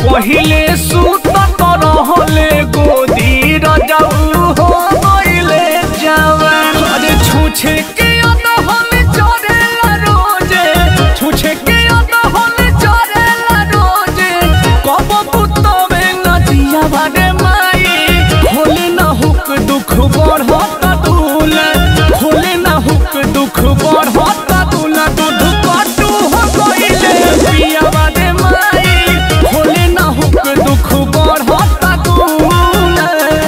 पहिले सूत रहले गोदी रजऊ हो गइले जवान अरे छूछे के अदहल चरेला रोजे छूछे के अदहल चरेला रोजे कब पुतवे नदिया बारे माई होले ना हुक दुख बढ़त दूला होले ना हुक दुख बढ़त दूला दूध कटू हो गइले पिया बारे माई होले ना हुक दुख बढ़त दूला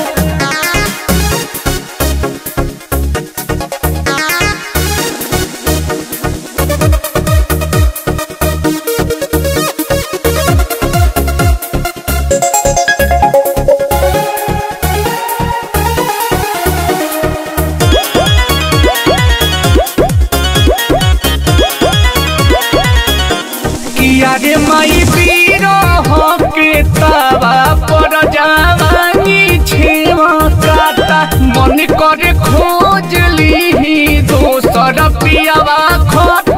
किया रे माई पीरो हो के तवा पर जावानी छेवा काटा मन करे खोज ली दोसर पियावा खट